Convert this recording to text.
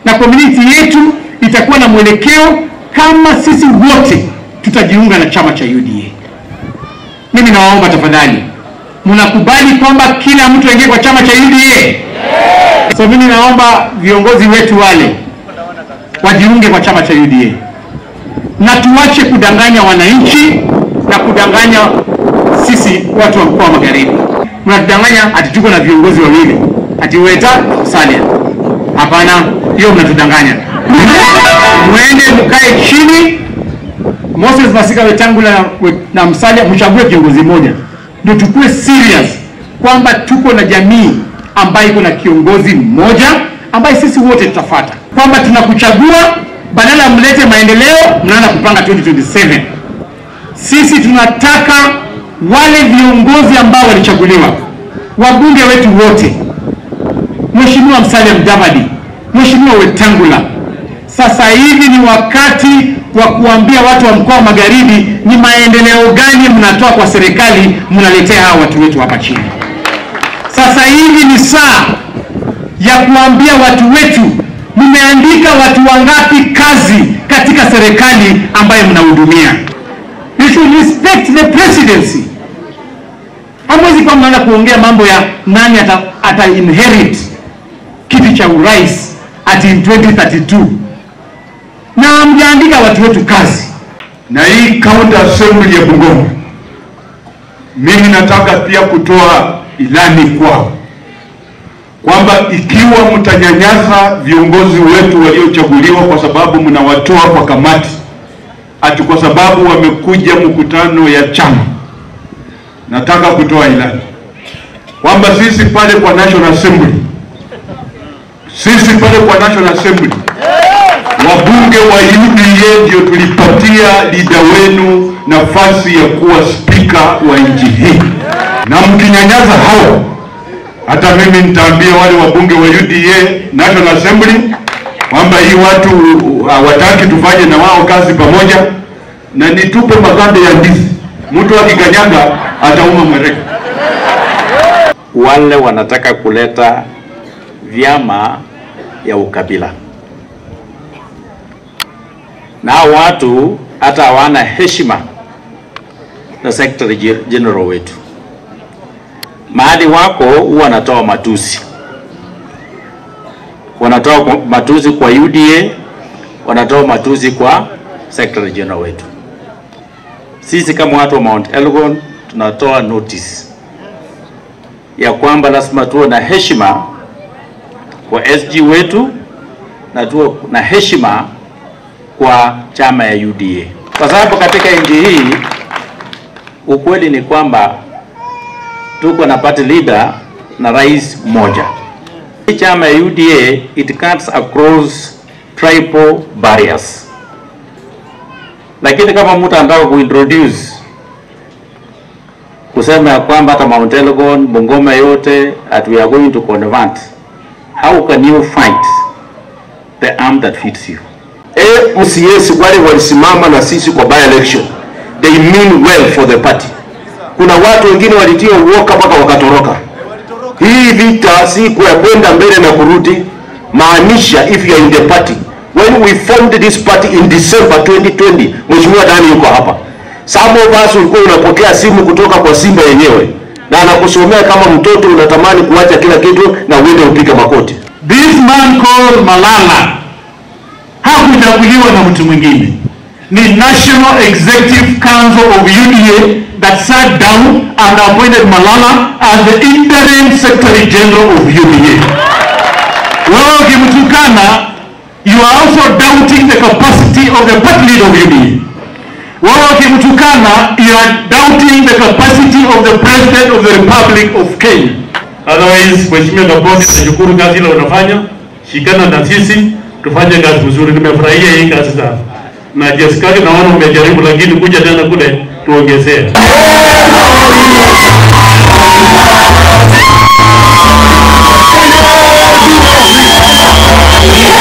na community yetu itakuwa na mwelekeo kama sisi wote tutajiunga na chama cha UDA. Mimi nawaomba tafadhali, mnakubali kwamba kila mtu aingie kwa chama cha UDA? So mimi naomba viongozi wetu wale wajiunge kwa chama cha UDA na tuache kudanganya wananchi na kudanganya sisi watu wa mkoa wa Magharibi. Mnatudanganya ati tuko na viongozi wawili ati Weta Salia. Hapana, hiyo mnatudanganya. Mwende mkae chini, Moses Masika Wetangula na, na Musalia, mchague kiongozi mmoja, ndio tukue serious kwamba tuko na jamii ambayo iko na kiongozi mmoja ambaye sisi wote tutafuata, kwamba tunakuchagua badala mlete maendeleo, mnaanza kupanga 2027. Sisi tunataka wale viongozi ambao walichaguliwa, wabunge wetu wote, Mheshimiwa Musalia Mudavadi, Mheshimiwa Wetangula, sasa hivi ni wakati wa kuambia watu wa mkoa wa Magharibi ni maendeleo gani mnatoa kwa serikali, mnaletea hawa watu wetu hapa chini. Sasa hivi ni saa ya kuambia watu wetu mmeandika watu wangapi kazi katika serikali ambayo mnahudumia. You should respect the presidency. Hamwezi kwa mnaanza kuongea mambo ya nani ata, ata inherit kiti cha urais ati in 2032 na hamjaandika watu wetu kazi. Na hii county assembly ya Bungoma, mimi nataka pia kutoa ilani kwao kwamba ikiwa mtanyanyasa viongozi wetu waliochaguliwa kwa sababu mnawatoa kwa kamati ati kwa sababu wamekuja mkutano ya chama, nataka kutoa ilani kwamba sisi pale kwa National Assembly, sisi pale kwa National Assembly wabunge wa UDA ndio tulipatia lida wenu nafasi ya kuwa spika wa nchi hii, na mkinyanyasa hao hata mimi nitaambia wale wabunge wa UDA National Assembly kwamba hii watu hawataki tufanye na wao kazi pamoja, na nitupe maganda ya ndizi, mtu akikanyaga atauma mwereka. Wale wanataka kuleta vyama ya ukabila, na hao watu hata hawana heshima na Secretary General wetu mahali wako huwa wanatoa matusi, wanatoa matusi kwa UDA, wanatoa matusi kwa Secretary General wetu. Sisi kama watu wa Mount Elgon tunatoa notice ya kwamba lazima tuwe na heshima kwa SG wetu na tuwe na heshima kwa chama ya UDA, kwa sababu katika nchi hii ukweli ni kwamba tuko na party leader na rais mmoja. Hii chama ya UDA it cuts across tribal barriers, lakini kama mtu anataka kuintroduce kusema ya kwamba hata Mount Elgon, Bungoma yote that we are going to convert, how can you fight the arm that fits you? MCAs wale walisimama na sisi kwa by election, they mean well for the party kuna watu wengine walitia uoka mpaka wakatoroka. Hii vita si kwa kwenda mbele na kurudi, maanisha if you are in the party. When we formed this party in December 2020, Mheshimiwa Dani yuko hapa. Some of us ulikuwa unapokea simu kutoka kwa Simba yenyewe na anakusomea kama mtoto unatamani kuacha kila kitu na uende upige makoti. This man called Malala hakuchaguliwa na mtu mwingine, ni National Executive Council of UDA that sat down and appointed Malala as the interim Secretary General of UDA. Wewe ukimtukana, you are also doubting the capacity of the party leader of UDA. Wewe ukimtukana, you are doubting the capacity of the President of the Republic of Kenya. Otherwise, Mheshimiwa Gaboni, nashukuru kazi ile unafanya, shikana na sisi tufanye kazi vizuri. Nimefurahia hii kazi sana na Jessica, naona umejaribu, lakini kuja tena kule tuongezee.